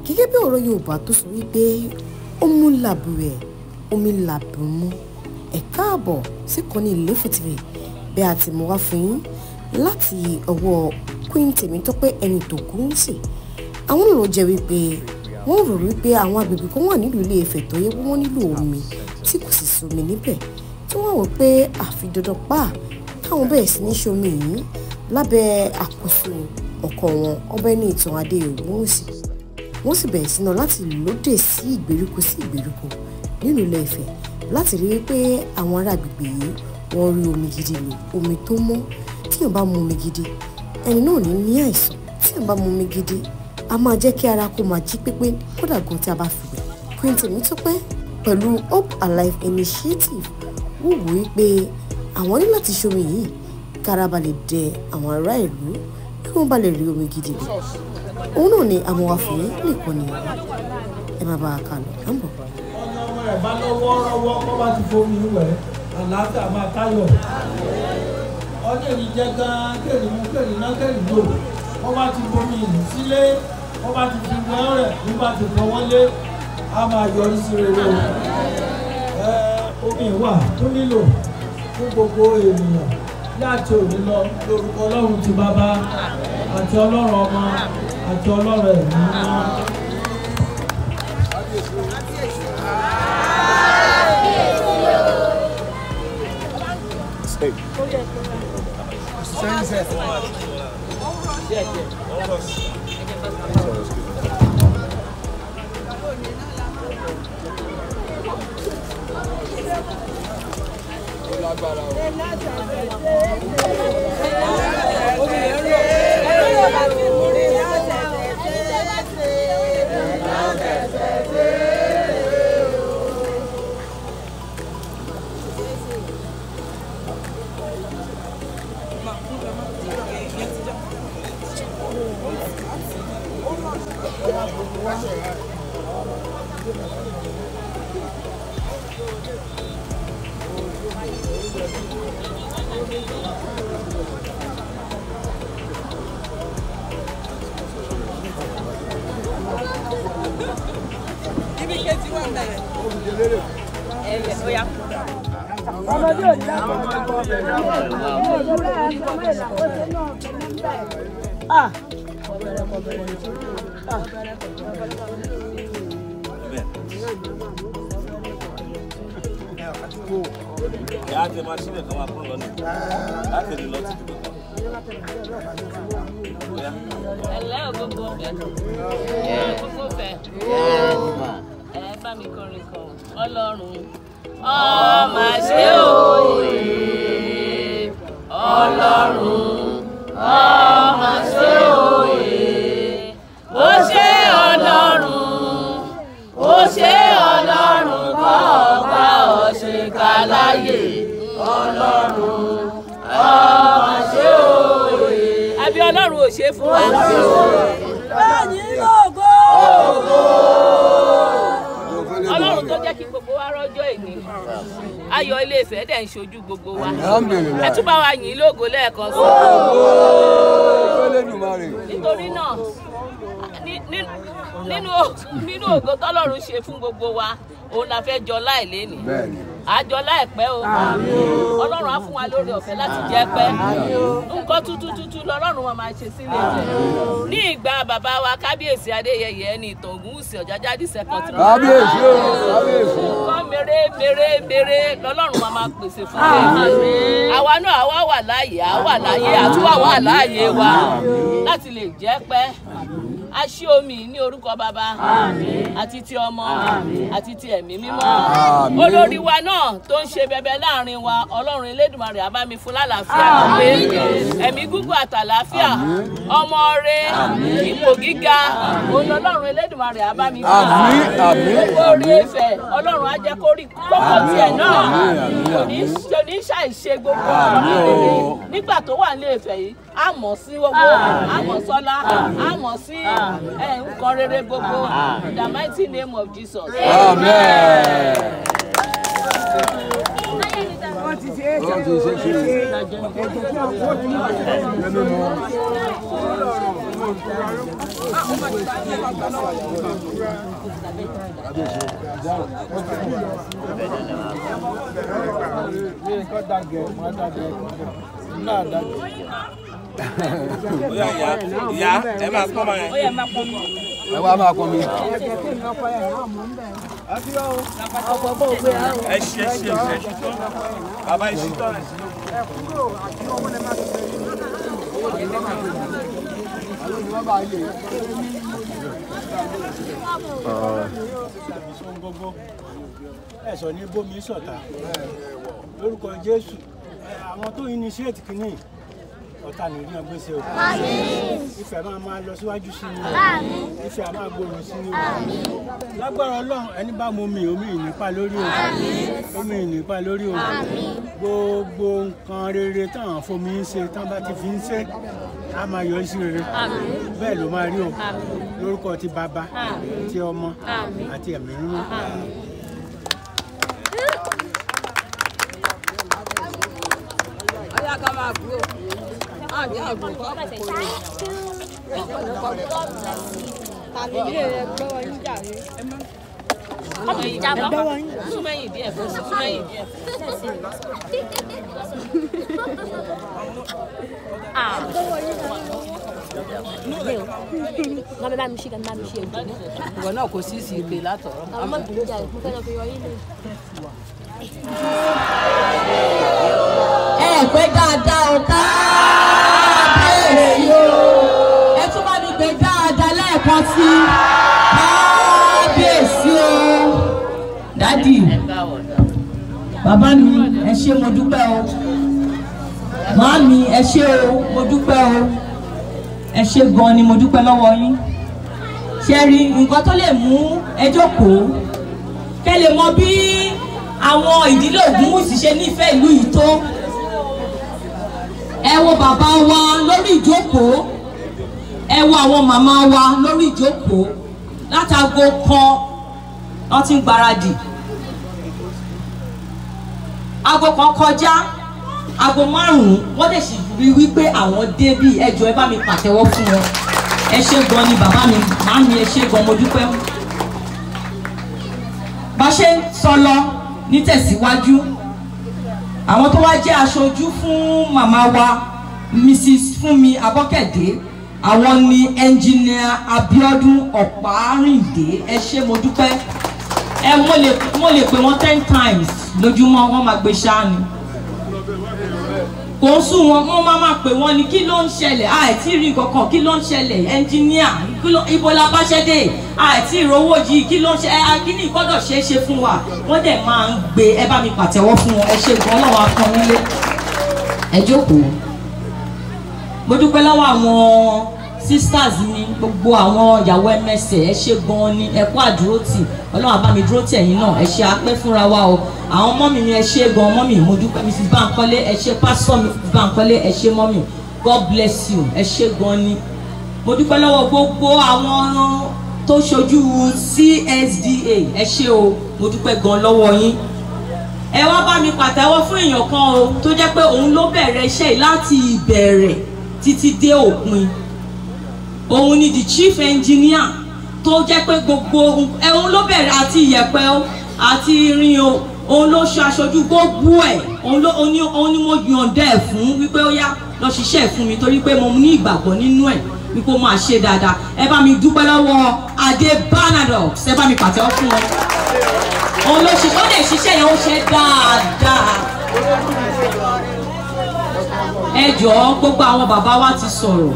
gẹ́gẹ́ bí ọ̀rọ̀ yorùbá tó sọ wípé ó mú làbùrẹ̀ omi làbùmú ẹ̀ káàbọ̀ sí kọ́ni Ilefo TV bí a ti mú wá fún yín láti ọwọ́ Queen Tèmítọ́pẹ́ ẹni tó kú ń sè àwọn ọ̀rọ̀ jẹ́ wípé wọ́n rò wípé àwọn agbègbè kan wà nílùú Ilé Ifẹ̀ tó yẹ pé wọ́n nílò omi tí kò sì sómi níbẹ̀ tí wọ́n wò pé àfi dandan pa káwọn bẹ̀rẹ̀ sí ní ṣomi yìí lábẹ́ àkóso ọkọ wọn Ọbáẹni Ìtàn Adéògúnwùsì wọ́n sì bẹ̀rẹ̀ sí náà láti lóde sí ìgbèríko sí ìgbèríko nínú Ilé Ifẹ̀ láti rí wípé àwọn ará agbègbè yìí wọ́n rí omi gidi lò omi tó mọ́ tíyàn bá mu omi gidi ẹni náà ní ní àìsàn tíyàn bá mu omi gidi a máa jẹ́ kí ara kó máa jí pépé kódà gan tí a bá fi wẹ̀ Queen Tèmítọ́pẹ́ pẹ̀lú Hope Alive Initiative wò wò wípé àwọn ní láti ṣomi yìí kára ba lè dẹ àwọn ará ìlú kí wọ́n bá lè rí omi gidi lò òun náà ni amọ̀wáfẹ́ nìkan ni ẹ má bá a kà lọ à ń bọ̀. ọmọ rẹ̀ bá lọ́wọ́ rọ́wọ́ kó bá ti fomi wẹ̀ àlàáfíà máa káyọ̀. ọdún èyí jẹ́ gan-an kéèrè mú kéèrè náà kéèrè lò wọ́n bá ti fomi ìlú sílé wọ́n bá ti fi gbọ́n rẹ̀ bí bá ti fọ́ wọlé á máa yọrí sí rere o. ẹ omi wà tó nílò fún gbogbo ènìyàn láti òní lọ lórúkọ ọlọ́run ti bàbá àti ọlọ́run ọmọ àti ọlọ́run ẹ̀mí mímọ́. ibi kejì wà bẹ̀rẹ̀. ẹ̀yẹ ó yá. ìyá àti máa ṣílẹ̀ kan máa kúrò lọ́nà láti lè lọ sí ibi kan. ẹ̀lẹ́ ògógó fẹ́. ògógó fẹ́. ẹ bá mi kọrin kan ọlọ́run. ọmọ ṣe òye ọlọ́run ọmọ ṣe òye ó ṣe ọlọ́run ó ṣe ọlọ́run kọ́ ọba ọ̀ṣẹ̀ká láyè ọlọ́run ọmọ ṣe òye. àbí ọlọ́run ò ṣe fún wa. báyìí lógo. ọlọ́run tó jẹ́ kí gbogbo wa rọ́jọ́ ìní ayọ̀ ilé Ifẹ̀ dẹ̀ ń ṣojú gbogbo wa ẹ tún bá wa yìn ín lógo lẹ́ẹ̀kan sí i nítorí náà ní- ní- nínú nínú ògo tọ́lọ́run ṣe fún gbogbo wa òun la fẹ́ jọ láìlé ni àjọ láìpẹ́ o ọlọ́run á fún wa lórí ọ̀fẹ́ láti jẹ́ pẹ́ nǹkan tuntun tuntun lọ́lọ́run wọn máa ṣe sílé jẹ ní ìgbà bàbá wa kábíyèsí adéyẹyẹ ẹni ìtàn ògúnwùsì ọ̀jájádì sẹ́kọ̀tì kábíyèsí o kábíyèsí. nǹkan mèrè mèrè mèrè lọ́lọ́run máa máa pèsè fún wa àwa náà àwa wà láàyè àwa láàyè àtúwà wà láàyè wa láti lè jẹ́ pẹ́ a ṣí omi ní orúkọ bàbá àti ti ọmọ àti ti ẹ̀mí mímọ́ olórí wa náà tó ń ṣe bẹbẹ láàrin wa ọlọ́run elédùnmarè á bá mi fún lálàáfíà pé ẹ̀mí gígùn àtàlàáfíà ọmọ rẹ ipò gíga òun ọlọ́run elédùnmarè á bá mi fún Àmín, àmín, gbogbo orí Ifẹ̀ ọlọ́run á jẹ́ kó rí kókó tiẹ̀ náà kò ní kò ní ṣàìṣe gbogbo ọ̀rọ̀ rere nígbà tó wà ní Ifẹ̀ yìí á mọ̀ sí owó á mọ̀ sọ́lá á mọ̀ sí ẹ̀, nǹkan rere gbogbo in the mighty name of Jesus. Amen. Wọ́n ti ṣe é ṣe é. Bóyá ìyá ìyá ẹ máa pọ́n máa yẹn. ó yẹ máa pọn mi. ẹ wá máa kọ́ mi. Ẹ ṣe ẹ ṣe ẹ ṣe tán. Bàbá ẹ ṣe tán ẹ ṣe. ìṣòun gbogbo ẹ̀sọ́ ní bómi sọ̀tà lórúkọ jésù ẹ, àwọn tó initiate kìíní ọ̀tá nìrí náà gbèsè o ìfẹ́ máa máa lọ síwájú sí ni o ìfẹ́ a máa gbòòrò sí ni o lágbára ọlọ́run ẹni bá mu omi omi ìnípa lórí o omi ìnípa lórí o gbogbo nǹkan rere táwọn fomi ń ṣe tán bá ti fi ń ṣe á máa yọ sí rere bẹ́ẹ̀ ló máa rí o lórúkọ ti bàbá ti ọmọ àti ẹ̀mí mímọ́. súnmẹ́yìn díẹ̀ fún súnmẹ́yìn díẹ̀. Wọ́n bẹ bá mi ṣe kan bá mi ṣe ègbò. ìwọ náà kò sí ìsìn ìpè látọ̀rọ̀. Àwọn ọmọ ìbùdó jà mo fẹ́ lọ fi yọrí lè. ẹ pé dáadáa o kábíyèsí o ẹ tún bá mi gbé dáadáa lẹ́ẹ̀kan sí kábíyèsí o dádì bàbá mi ẹ ṣé mo dúpẹ́ o màá mi ẹ ṣé o mo dúpẹ́ o ẹ ṣé gan ni mo dúpẹ́ lọ́wọ́ yín ṣe rí nǹkan tó lè mú ẹ jókòó kẹ́ lè mọ bí àwọn ìdílé Ògúnwùsì ṣe nífẹ̀ẹ́ ìlú yìí tó ẹ wo bàbá wa lórí ìjókòó ẹ wo àwọn màmá wa lórí ìjókòó látago kan wọ́n ti ń gbáradì aago kan kọjá aago márùn-ún wọ́n dẹ̀ sì rí wípé àwọn débí ẹjọ́ ẹ bá mi pàtẹ́wọ́ fún wọn ẹ ṣé gan ni bàbá mi màá mi ẹ ṣé gan mo dúpẹ́ bá ṣe ń sọ lọ nítẹ̀síwájú àwọn tó wá jẹ́ aṣojú fún màmá wa mrs fúnmi abọ́kẹ̀dé àwọn ni ẹnjìnìà abiodun ọ̀párìndé ẹ ṣé mo dúpẹ́ ẹ mo lè mo lè pè wọ́n ten times lójúmọ́ wọ́n máa gbé ṣáá ni kò ń sún wọn wọ́n máa máa pè wọ́n ní kí ló ń ṣẹlẹ̀ àìtí rí kankan kí ló ń ṣẹlẹ̀ ẹnjìníà kí ló- ibo la bá ṣẹ́ dé àìtí ìrówó yìí kí ló ń ṣe ẹ kíní gbọ́dọ̀ ṣeé ṣe fún wa wọ́n dẹ̀ máa ń gbé ẹ bá mi pàtẹ́wọ́ fún wọn ẹ ṣe gan ọlọ́run akọ nílé ẹ jókòó mo dúpẹ́ lọ́wọ́ àwọn sisters mi gbogbo àwọn ìyàwó ẹmẹsẹ̀ ẹ ṣe gan ni ẹ kú àdúrótì ọlọ́run á bá mi dúró tì ẹ̀yin náà ẹ ṣe apẹ́ fúnra wa o àwọn mọ́mì mi ẹ ṣe gan mọ́mì mo dúpẹ́ mrs bankole ẹ ṣe pásítọ̀ mrs bankole ẹ ṣe mọ́mì god bless you ẹ ṣe gan ni mo dúpẹ́ lọ́wọ́ gbogbo àwọn tó ṣojú csda ẹ ṣe o mo dúpẹ́ gan lọ́wọ́ yín ẹ wá bá mi pàtẹ́wọ́ fún èèyàn kan o tó jẹ́ pé òun ló bẹ̀rẹ̀ iṣẹ́ yìí láti ìbẹ̀rẹ̀ títí dé òpin òun ni the chief engineer tó jẹ́ pé gbogbo ẹ̀hún ló bẹ̀rẹ̀ àti ìyẹ̀pẹ̀ o àti irin o òun ló ṣe aṣojú gbogbo ẹ̀ òun ló òun ni òun ni mo yọ̀ǹda ẹ̀ fún wípé ó yá lọ ṣiṣẹ́ ẹ̀ fún mi torí pé mo ní ìgbàgbọ́ nínú ẹ̀ wípé ó máa ṣe dáadáa ẹ bá mi dúpẹ́ lọ́wọ́ adé banadox ẹ bá mi pàtẹ́wọ́ fún wọn òun ló ṣiṣẹ́ ó lè ṣiṣẹ́ yẹn ó ṣe dáadáa ẹ jọ̀ọ́ gbogbo àwọn bàbá wa ti sọ̀rọ̀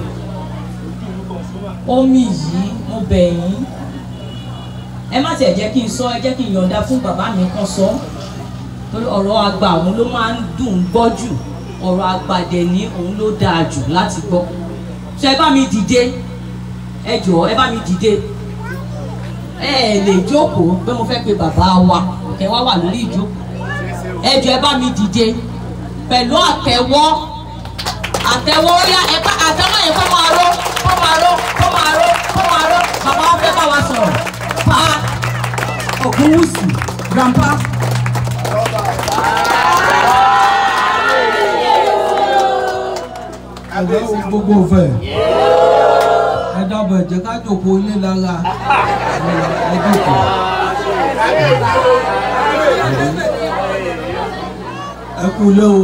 omi yìí mo bẹ̀ yín ẹ má tiẹ̀ jẹ́ kí n sọ ẹ jẹ́ kí n yọ̀ǹda fún bàbá mi kan sọ torí ọ̀rọ̀ àgbà òun ló máa ń dùn ún gbọ́ jù ọ̀rọ̀ àgbà dẹ̀ ní òun ló dáa jù láti gbọ́ ṣé ẹ bá mi dìde ẹ jọ̀ọ́ ẹ bá mi dìde ẹ ẹ lè jókòó pé mo fẹ́ pe bàbá wa kẹ wá wà lórí ìjókòó ẹ jọ̀ọ́ ẹ bá mi dìde pẹ̀lú àtẹ́wọ́ àtẹ́wọ́ ó yá ẹ bá àtẹ́wọ́ yẹn kó máa ró kó máa ró kó máa ró kó máa ró bàbá wa fẹ́ bá wa sọ̀rọ̀ pa Ògúnwùsì grandpa. àgbẹ̀ gbogbo fẹ̀ dàbọ̀ ẹ jẹ́ ká jòkó ilé lára ẹ jòkó. ẹ kú lé o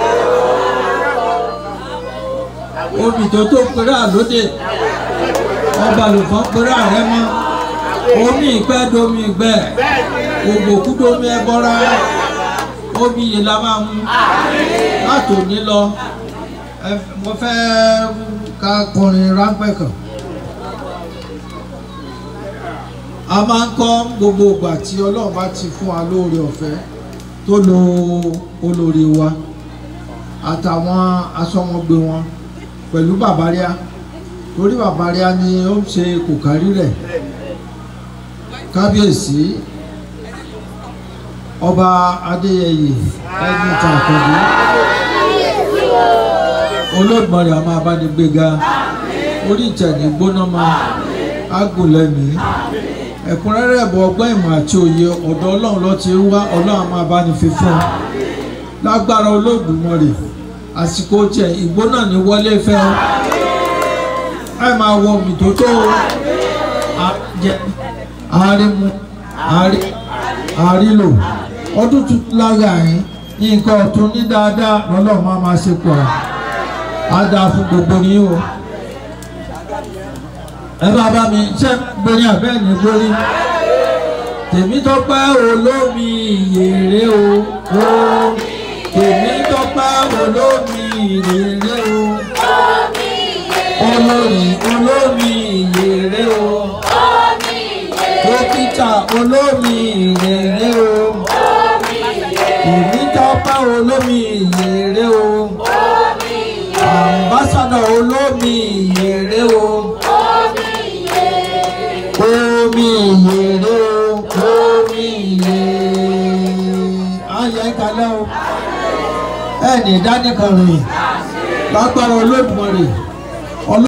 omi tó tó péré àlóde ọba lòfàn péré àrẹ mọ omi ìpẹ́ domi ìgbẹ́ ògbòkú domi ẹbọra omi yìí la máa mú láti òní lọ ẹ mo fẹ́ ká kọrin ráńpẹ́ kan a máa ń kọ́ gbogbo ìgbà tí ọlọ́run bá ti fún wa lóore ọ̀fẹ́ tó lo olórí wa àtàwọn asọmọgbé wọn pẹ̀lú bàbáríà torí bàbáríà ni ó ń ṣe kòkárí rẹ̀ kábíyèsí ọba adéyẹyè ẹni tàkàndé olóògbọ̀nrẹ̀ a máa bá ní gbéga orí ìtẹ̀ní gbóná máa ágùn lẹ́mìí ẹ̀kúnrẹ́rẹ́ ẹ̀bọ̀ ọgbọ́n ìmọ̀ àti òye ọ̀dọ̀ ọlọ́run ló ti ń wá ọlọ́run a máa bá ní fi fún un lágbára olóògbọ̀nrẹ̀ àsìkò tiẹ̀ ìgbóná ní wọlé fẹ́ o ẹ máa wọ omi tó tó o àárímú àárílò ọdún tuntun lára yín nǹkan ọ̀tún ní dáadáa lọ́lọ́run máa máa ṣe pọ̀ á dáa fún gbogbo yín o ẹ bá bá mi ṣe gbórí àbẹ́ ní gbórí tèmi tọpẹ́ olómi ìyèrè o o tèmi tọpẹ́ olómi ìyèrè o olórí olómi ìyèrè o dókítà olómi ìyèrè o tèmi tọpẹ́ olómi ìyèrè o àmbásádọ̀ olómi ìyèrè o omi ìyèrè o omi ìyèrè ayé kalẹ́ o ẹnì dánìkan rìn lágbára Olódùmarè